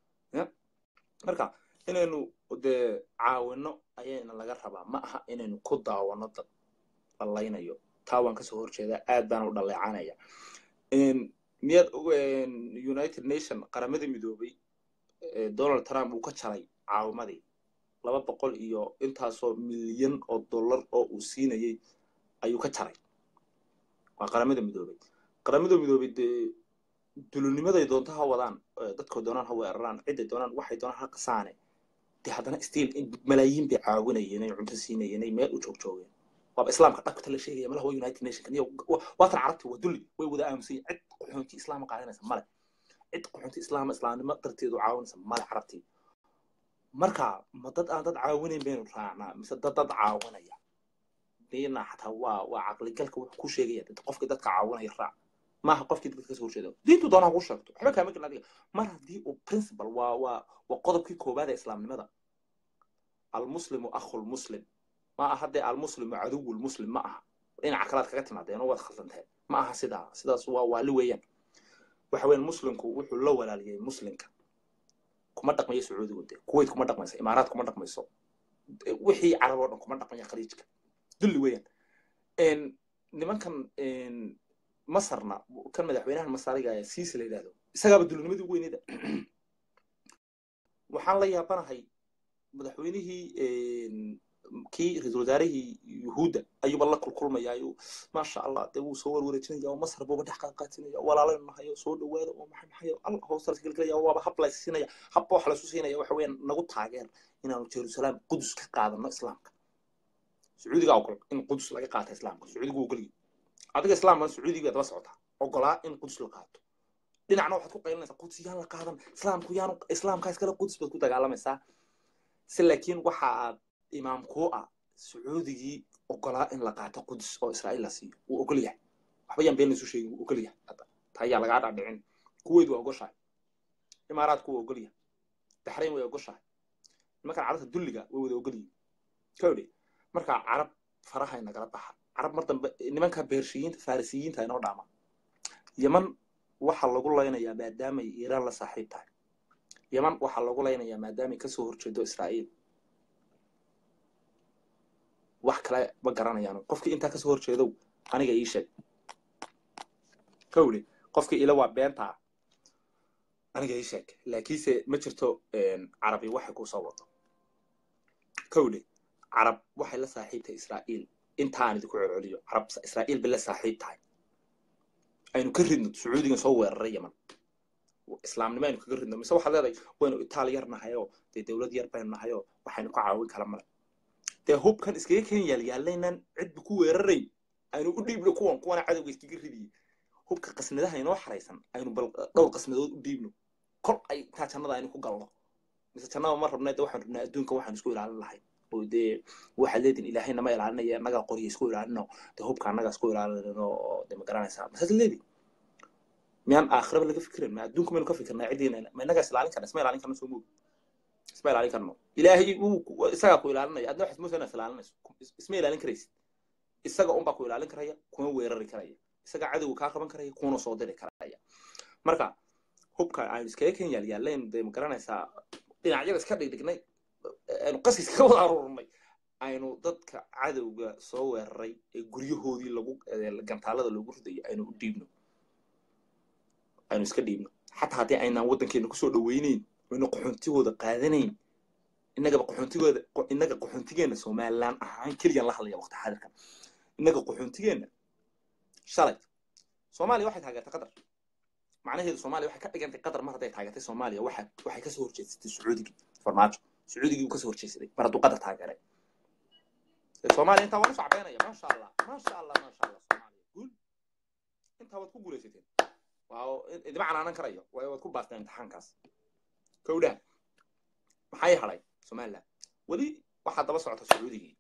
A: marka inaynu dee caawino ayayna laga rabaa ma aha inaynu ku daawano dad lallaynayo taa waan kasoo horjeedaa aad baan u dhaleecanaya miyaad united nation qaramadii midoobay donald trump uu ka jalay caawimadii laba boqol iyo intaasoo milyan oo dollar oo uu siinayey ayuu ka jaray waa qaramada midoobay qaramada midoobay dee dulunimaday doonto ha wadaan dadkoo doonaan ha weeraraan ciday doonaan waxay doonaan ha qasaane dee haddana stiil malaayiin bay caawinayeen ay cunto siinayeen ay meel u joog joogeen waaba islaamka dhabkata la sheegaya malaha waa united nationka niyo waatan carabti waa dulli way wada aamusan cid qaxoonti islaama qaadanaysa male cid qaxoonti islaama islaamnimo darteedu caawinaysa male carabtii marka ma dad aan dad caawinayn baynu raacnaa mise dad dad caawinaya dina xataa waa waa caqligalka wuxuu ku sheegaya qofkii dadka caawinaya raac maaha qofkii dadka kasoo horjeeda diintu doonaa kuu sheegto waxba kaama gelin adiga mar haddii uu principal waa waa waa qodobkii koowaad ee islaamnimada almuslimu akhulmuslim ma aha dee almuslimu caduwulmuslim ma aha dhinaca kalaad kaga timaadeen oo waad khaldanteen ma aha sidaa sidaas waa waali weeyaan waxa weeyaan muslimku wuxuu la walaaliyey muslimka kuma dhaqmayo sacuudigu dee kuwait kuma dhaqmayso imaaraad kuma dhaqmayso wixii carab oo dhan kuma dhaqmaya khaliijka dulli weeyaan nimankan masarna kan madaxweynahan masariga ee siisi la yidhahdo isagaaba dulinimadii ugu weynida waxaan la yaabanahay madaxweynihii kii ra-isul wasaarihii yuhuudda ayuuba la kulkulmaya ayuu maasha allah dee wuu soo warwareejinaya oo masar buuba dhex qaadqaatinaya walaalaynu nahayo soo dhawaada oo maxay maxay allah hoosta las gelgelaya waaba hab lays siinaya habba wax laysu siinaya waxa weeyaan nagu taageer inaanu jerusalem qudus ka qaadano islaamka sacuudiga ogol in qudus laga qaata islaamka sacuudigu ogolyi adiga islaamkan sacuudiga daba socotaa ogolaa in qudus la qaato dhinacna waxaad ku qaylinaysaa qudus yaan la qaadan islaamku yaanu islaamkaa iskale qudus baad ku dagaalamaysaa si laakiin waxa aad imaam kuu ah sacuudigii ogolaa in la qaato qudus oo israa'iil la siiyo wuu ogol yahay waxba yaan been laysu sheegin wuu ogol yahay hadda taa ayaa lagaa dhaadhicin kuweyd waa ogoshahay imaaraadku waa ogol yahay baxrayn way ogoshahay nimankan carabta dulliga way wada ogol yihin kawdhe marka carab farahay nagala baxa carab mar dambe nimanka beershiyiinta farisiyiinta inoo dhaama yeman waxaa lagu laynayaa maadaamay iiraan la saaxiib tahay yeman waxaa lagu laynayaa maadaamay kasoo horjeedo israa'iil wax kale ma garanayaan qofkii intaa kasoo horjeedow aniga ii sheeg kawle qofkii ila waa beentaa aniga ii sheeg laakiinse ma jirto carabi waxay kusoo wado kawle carab waxay la saaxiibtahay israa'iil intaan idinku celceliyo carab israa'iil bay la saaxiib tahay aynu ka ridno sacuudigan soo weeraray yeman islaamnimo aynu kaga ridno mise waxaad leedahay waynu itaal yar nahayoo dee dowlad yar baynu nahayoo waxaynu ka caawin kala male dee hubkan iskaga ken yaalyaalaynan cidba ku weerarayn aynu u dhiibno kuwan kuwana cadowga iskaga ridiyey hubka qasnadaha inoo xaraysan aynu bal dhowr qasnadood u dhiibno kol ay taa jannada aynu ku galno mise jannada ma rabna de waxaan rabnaa adduunka waxaan isku ilaalin lahay oo dee waxaad leedin ilaahay nama ilaalinaya annagaa qorya isku ilaalino dee hubka annagaa isku ilaalinno oo de ma garanaysaa masaad leedi miyaan aakhiraba laga fikirin ma adduunka maynu ka fikirnaa ciddiina ma innagaa is ilaalin karna isma ilaalin karna soo moog isma ilaalin karno ilaahay uu isagaa ku ilaalinaya adna waxaad moosaa inaad ilaalinayso isma ilaalin karaysid isaga unbaa ku ilaalin karaya kuma weerari karaya isagaa cadowga kaa qaban karaya kuna soo diri karaya marka hubka aynu iskaga ken yaalyaaleen dee ma garanaysaa dhinacyada iska dhigdhignay aynu qaskiis kaga wada aruurnay aynu dadka cadowga soo weeraray ee guryahoodii lagu gantaalada loogu ridayo aynu u dhiibno aynu iska dhiibno xataa haddii aynaan waddankeena kusoo dhaweyneyn aynu qaxoontigooda qaadanayn innagaba qaxoontigooda innaga qaxoontigeena somalilan ahaan keliyan la hadlaya waqti xaadirkan innaga qaxoontigeena shalay soomaaliya waxay taageertay qatar macnaheedu soomaaliya waxay ka dhigantay qatar mar hadday taageertay soomaaliya waxa waxay kasoo horjeedsatay sacuudigii farmaajo sacuudigii uu kasoo horjeedsaday mar hadduu qatar taageeray soomaaliya intaa waan u sacbeynaya maasha allah maasha allah maasha allah soomaaliya guul intaa waad ku guulaysateen waa idima canaanan karayo waayo waad ku baasteen imtixaankaas kowdha maxay hadhay somaliland weli waxaa daba socota sacuudigii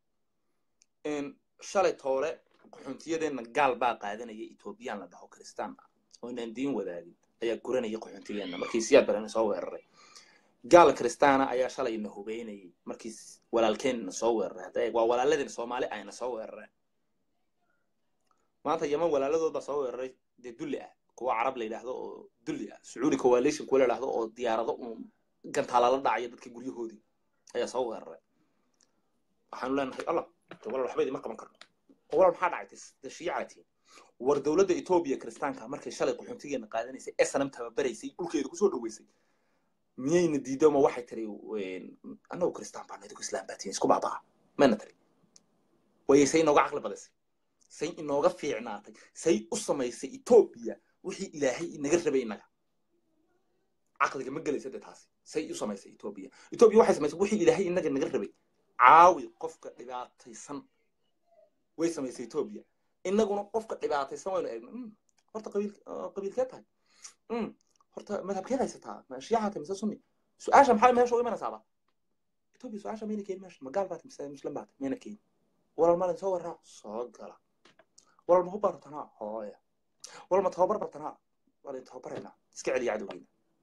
A: shalay toole qaxoontiyadeenna gaal baa qaadanaya etoobiyaan la dhaho kristaan ah oo inaan diin wadaagin ayaa guranaya qaxoontiyeenna markii siyaad barena soo weeraray gaal kristaana ayaa shalayna hubeynayay markii walaalkeenna soo weeraray hadda waa walaaladeen soomaali ayna soo weerareen maanta yeman walaaladood baa soo weeraray dee dulli ah kuwa carab la yidhaahdo oo dulli ah sacuudi coalition kuwa la yidhaahdo oo diyaarado uun gantaala la dhacaya dadka guryahoodii ayaa soo weeraray waxaanu leenahay allah walaal waxba idima qaban karno oo walaal maxaa dhacay de shiicatiin war dowladda etoobiya kiristaanka markay shalay qaxoontigeena qaadanaysay snm tababaraysay dhulkeeda kusoo dhaweysay miyayna diido ma waxay tiri annagu kristaan baan idigu islaam baa tihin isku baabaa mayna tiri waye say inooga caqli badisay say inooga fiicnaatay say u samaysay etoobiya wixii ilaahay inaga rabay innaga caqliga ma gelaysa dee taasi say u samaysay etoobiya etoobiya waxay samaysay wixii ilaahay inaga naga rabay caawi qofka dhibaataysan way samaysay etoobiya innaguna qofka dhibaataysan waynu eegna horta qabiil qabiilkeed tahay horta madhabkeed haysataa shiyaha tahay mise sunni su-aasha maxaa meesha u imanaysaaba etoobiya su-aasha mayna keenin meesha magaal baata mise muslim baata mayna keenin walal malin soo waraa soo gala walal ma hubbaa rabtanaa hooya walal ma tababar bartanaa walin tababaraynaa iska celiya cadowgeyna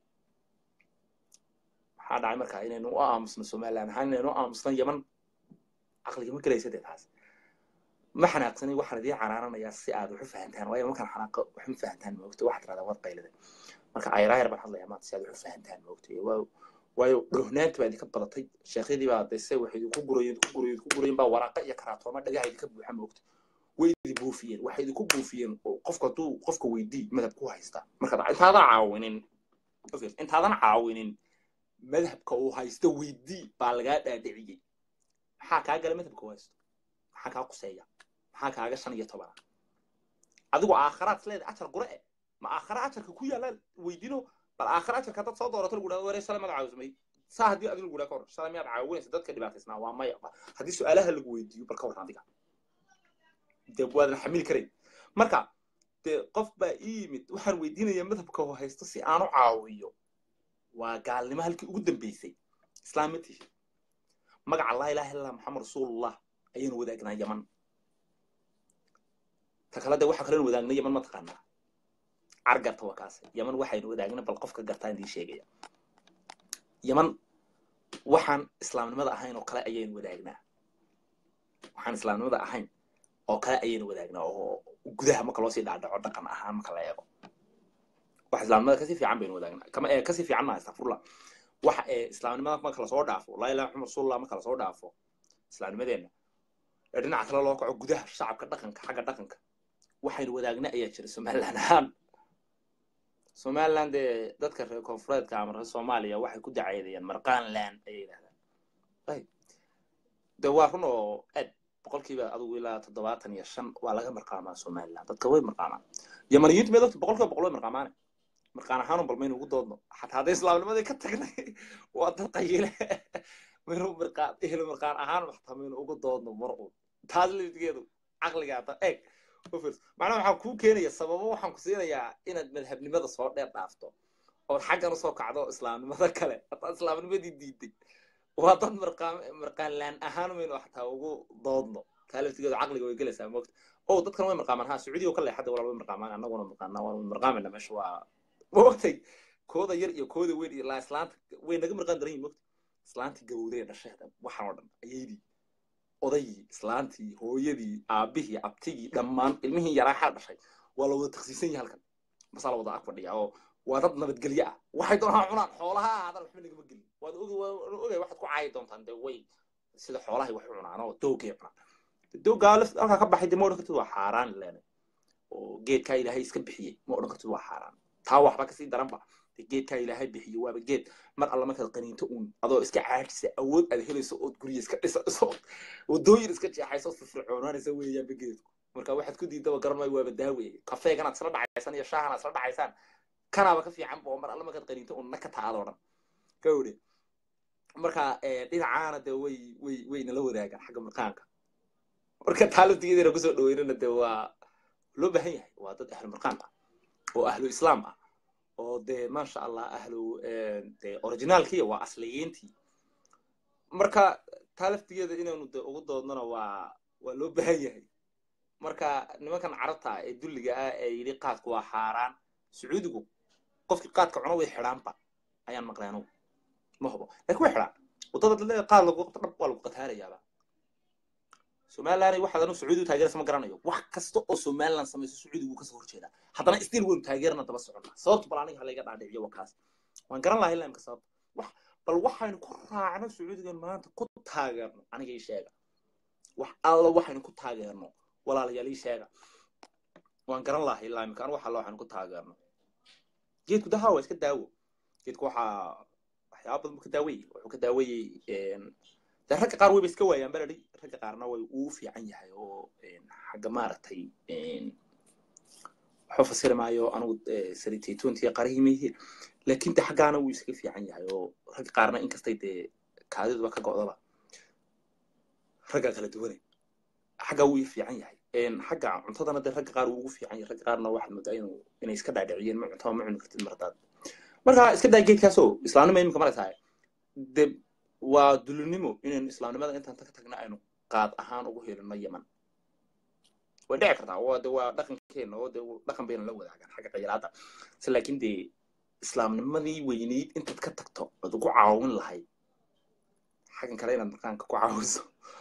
A: maxaa dhacay markaa inaynu u aamusno somaliland ahaan inaynu u aamusno yaman caqliga ma gelaysa dee taas ma xanaaqsanin waxaan idiin canaananayaa si aad wax u fahantaan waayo markaan xanaaqo wax ma fahantaan moogta waxaad tiradaa waad qaylada marka ayraayar baan hadlayaa maanta si aad wax u fahantaan moogta waayo dhoohnaanta baa idinka badatay sheekhyadii baa dese waxay idinku gurayen idinku gurayen idinku gurayen baa waraaqa iyo karaatooma dhagaha idinka buuxa moogta way idin buufiyeen waxay idinku buufiyeen qofka hadduu qofka weydii madhab ku haysta marka intaadan caawinin intaadan caawinin madhabka uu haysto weydii baa lagaa dhaadhiciyey maxaa kaa gala madhabka uu haysto maxaa kaa quseeya maxaa kaaga shan iyo tobana adigu aakharaad isleedahay ajar gure e ma aakhara ajarka ku yaalla weydiino bal aakhara ajarka dad soo doorato lagu dhahdo waree shalay maad caawismay saa haddii adigu lagu dhaha ka hor shalay miyaad caawinaysa dadka dhibaataysnaa waa maya haddii su-aalaha lagu weydiiyo bal ka warran adiga dee waadan xamili karayn marka dee qof baa ii yimid waxaan weydiinayaa madhabka oo haysto si aan u caawiyo waa gaalnimo halkii ugu dambeysay islaam ma tihi magaca laa ilaha illallah maxamed rasuulullah ayaynu wadaagnaa yaman ta kale de waxa kalenu wadaagna yaman ma taqaanaa cargarta waa kaas yaman waxaynu wadaagna bal qofka gartaa idiin sheegaya yaman waxaan islaamnimada ahayn oo kale ayaynu wadaagnaa waxaan islaamnimada ahayn oo kale ayaynu wadaagnaa oo gudaha marka loo sii dhaadhaco dhaqan ahaan marka la eego wax islaamnimada kasii fiican baynu wadaagnaa kama ee kasii fiican maa astafurla waxa ee islaamnimada marka lasoo dhaafo laa ilaha maxamed rasuulullah marka lasoo dhaafo islaamnimadeenna ee dhinaca kale loo kaco gudaha shacabka dhaqanka xagga dhaqanka waxaynu wadaagna ayaa jira somaliland ahaan somaliland dee dadka reer koonfureedka ama reer soomaaliya waxay ku dacaydayaan marqaanland ayay yidhahdaan de waa run oo ed boqolkiiba adigu ilaa toddobaatan iyo shan waa laga marqaamaa somaliland dadka way marqaamaan yamaniyiintu mee dadka boqolkiiba boqol way marqaamaane marqaan ahaanun bal maynu ugu doodno xataa hadday islaamnimadii ka tagnay waa dad qayile maynu marqaan ehlo marqaan ahaan xataa maynu ugu doodno mar uun taas laftigeedu caqliga hadda eeg macnaha waxaan kuu keenaya sababo waxaan ku siinayaa inaad madhabnimada soo dheer dhaafto ood xaggan usoo kacdo islaamnimada kale haddaad islaamnimadii diiday waa dad marqaan marqaanlaan ahaan maynu xataa ugu doodno taa laftigeedu caqliga way gelaysaa moogta o dadkan way marqaamaan ha sacuudiga ka leexada walaal way marqaamaan annaguna marqaanaa waan marqaamayna meesha waa moogtay kooda yar iyo kooda weyn iyo laa islaanta way naga marqaan daran yihin moogta islaantii gabowday ee dhasheeda waxaan oo dhan ayaydii odaygii islaantii hooyadii aabihii abtigii dhammaan ilmihii yaraa xal dhashay waa la wada taksiisan yahay halkan masaa la wada ag fadhiya oo waa dad nabadgelyo ah waxay doonaan cunaan xoolaha aadan waxba nagama gelin waad ogay waxaad ku caayi doontaan dee way sida xoolahay wax u cunaan oo doogay cunaan doogaa halkaa ka baxay dee ma odhan kartid waa xaaraan leena oo geedkaa ilaahay iska bixiyey ma odhan kartid waa xaaraan taa waxba kasii daranba geedkaa ilaahay bixiyo waaba geed mar alla markaad qaniinto uun adoo iska caajisa awood aad helayso ood gurya iska dhisayso wadooyin iska jeexayso firfircoonaanaysa weeyaanba geedku marka waxaad ku diidaba garan waaba daawe kafeeganaad isla dhacaysaan iyo shaahanaad isla dhacaysaan kanaaba ka fiican bo mar alla markaad qaniinto uun naka taadoo dhan gawde marka dhinacaana dee way way way nala wadaagaan xagga marqaanka marka taalabtigeedana kusoo dhaweynana dee waa loo baahan yahay waa dad ahlu marqaan ah oo ahlu islaam ah oo dee maasha allah ahlu de originaalkiiya waa asliyiintii marka taa laftigeeda inaynu de ugu doodnona waa waa loo baahan yahay marka nimankan carabta ah ee dulliga ah ee yidhi qaadku waa xaaraan sacuudigu qofkii qaadka cuno way xidhaanba ayaan maqlay anugu ma hubo lakin way xidhaan waddada dadleeda qaad lagu qabto dhab waa lagu qataarayaaba somaliland waxaad anu sacuudi u taageeraysa ma garanayo wax kasta oo somaliland samayso sacuudi wuu kasoo horjeedaa haddana still waynu taageerana daba soconnaa sababta bal aniga halayga dhaadhiciyo waa kaas waan garan lahay laamka sababta wax bal waxaynu ku raacno sacuudigan maanta ku taageerno aniga ii sheega wax alla waxaynu ku taageerno walaalayaal ii sheega waan garan lahay laamka anu wax alla waxaynu ku taageerno geedku dahaa waa iska daawo geedku waxaa waxyaaba badan buu ka daawayey wuxuu ka daawayey dee ragga qaar wayba iska waayaan baladi ragga qaarna way uu fiican yahay oo xagga maaragtay waxba fasiri maayo anugu salitaytontiya qarahimihi laakiin de xaggaana wuu iskaga fiican yahay oo ragga qaarna inkastay dee kaadiduba ka go'daba ragga kala duwane xaggaa wuu fiican yahay xagga cuntadana dee ragga qaar wuu ugu fiican yahay ragga qaarna waxaad moodaa inuu inay iska dhaadhiciyeen ma cuntaba ma cuni kartid mardaad marka iska daa geedkaasoo islaamnima imika maraysaa de waa dulinimo inaynu islaamnimada intaan ka tagna aynu qaad ahaan ugu helino yeman way dhici kartaa waa de waa dhaqankeena oo de dhaqan bayna la wadaagaan xagga khayraadda se laakiin dee islaamnimadii weyneyd intaad ka tagto ood ugu caawin lahayd xaggan kale inaad maqaanka ku caawiso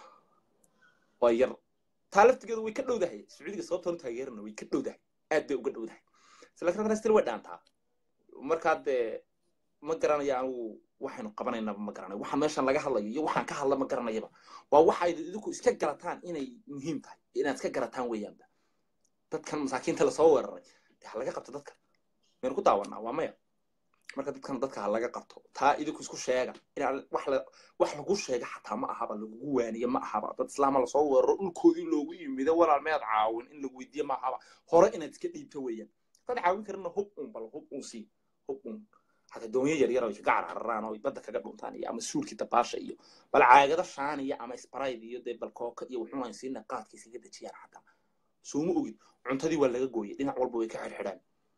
A: waa yar taa laftigeedu way ka dhowdahay sacuudiga sababtoonu taageerana way ka dhowdahay aad bay uga dhowdahay se laakiin haddana still way dhaantaa markaa dee ma garanaya anugu waxaynu qabanaynaba ma garanayo waxa meeshan laga hadlayo iyo waxaan ka hadla ma garanayaba waa waxa idinku iska garataan inay muhiim tahay inaad iska garataan weeyaanba dadkan masaakiinta lasoo weeraray de ha laga qabto dadka maynu ku daawanaa waa maya marka dadkan dadka ha laga qabto taa idinku isku sheega inaan wax la wax lagu sheega xataa ma ahaba lagugu waaniye ma ahaba dad islaama lasoo weeraro dhulkoodii loogu yimido walaal mead caawin in lagu weydiiye ma ahaba hore inaad iska dhiibto weeyaan dad caawin karina hub un bal hub un sii hub un hata doonyo yar yar oo kaga carcararaan oo badda kaga dhuntaan iyo ama suulkii dabaasha iyo bal caagada shaaniya ama sprayd iyo dee balkooka iyo wuxuun aan siina qaadka isaga dejiyaan xataa suuma ogid cuntadii waa laga gooyay dhinac walba way ka xirxidhaan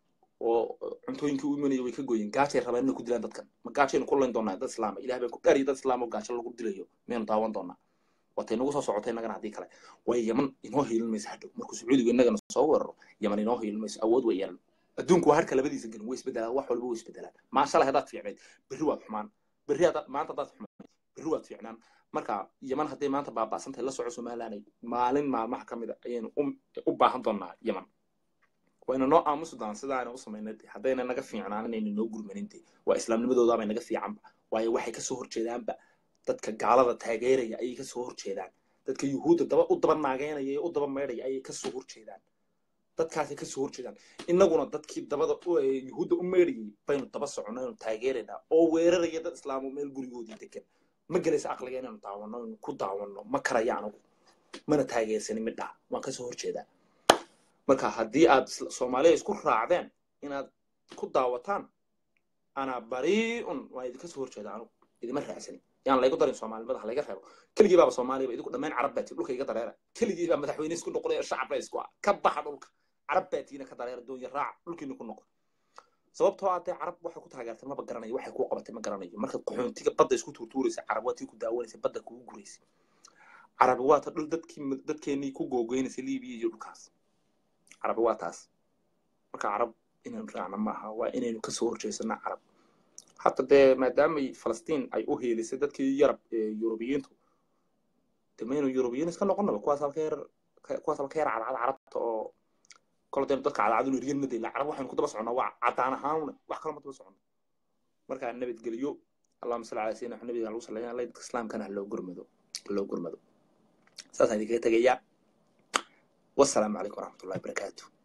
A: oo cuntooyinkii u imanaya way ka gooyeen gaajay rabaan inay ku dilaan dadkan ma gaajaynu ku layn doonaa dad islaama ilaah baan ku dhaariya dad islaama oo gaajo lagu dilayo miyaynu daawan doonaa watay nagu soo socotay innagana haddii kale way yaman inoo hiilin mayso hadhow markuu sacuudigu innagana soo weeraro yaman inoo hiilin mayso awood way yeelan adduunku waa harka labadiisa gelin way isbedelaan wax walba way isbedelaan maasha allah haddaad fiicnayd berri waad xumaan berri haddaad maanta haddaad xumaan berri waad fiicnaan marka yaman hadday maanta baaba'santahay la soco somalilanay maalin maalmaha ka mid a ayaynu u baahan doonaa yaman wayna noo aamusi doonaan sidaana u samaynay haddayna naga fiicnaan inayna noo gurmaninte waa islaamnimadoodaabay naga fiicanba waayo waxay kasoo horjeedaanba dadka gaalada taageeraya ayay kasoo horjeedaan dadka yuhuudda daba u daba naageynaya ee u daba maydhaya ayay kasoo horjeedaan dadkaasay kasoo horjeedaan innaguna dadkii dabada yuhuudda u meydhayay baynu daba soconno aynu taageeraynaa oo weeraraya dad islaamo meel gurigoodii degan ma gelaysa aqliga inaynu daawanno aynu ku daawanno ma karaya anagu mana taageersanin midhaa waan kasoo horjeedaa marka haddii aad soomaaliya isku raacdeen inaad ku daawataan anaa bariun waan idinka soo horjeeda anugu idima raacsanin yaan laygu darin soomaalinimada ha layga reebo keligii baaba soomaaliya ba idinku dhammayn carab baa tii dhulka iga dareera keligii baa madaxweyne isku noqonaya shacab baa isku ah ka baxa dhulka carab baa tiina ka dareera doonya raaca dhulkiina ku noqon sababtoo ah dee carab waxay ku taageertay maba garanayo waxay kuu qabatay ma garanayo marka qaxoontiga badda isku tuurtuuraysa carab waa tii ku daawanaysa badda kugu guraysa carabi waa ta dhul dadkii dadkeennii ku googoynaysa libiya iyo dhulkaas carabi waa taas marka carab inaynu raacna maaha waa inaynu kasoo horjeesanaa carab hata dee maadaamay falastiin ay u heelisay dadkii yarab yurubiyiintu de maynu yurubiyiin iska noqonaba kuwaas halka yar kuwaas halka yar cadcad carabta oo kolo daynu dadka cadcad unu riyan madayla carab waxaynu ku daba soconnaa waa cadaan ahaanuna wax kale ma daba soconno marka nabadgeliyo allahuma salli calaa sayyidina nabiga lagu salaya alla dadka islaamkana ha loo gurmado loo gurmado saasaan idinkaga tegayaa والسلام عليكم ورحمة الله وبركاته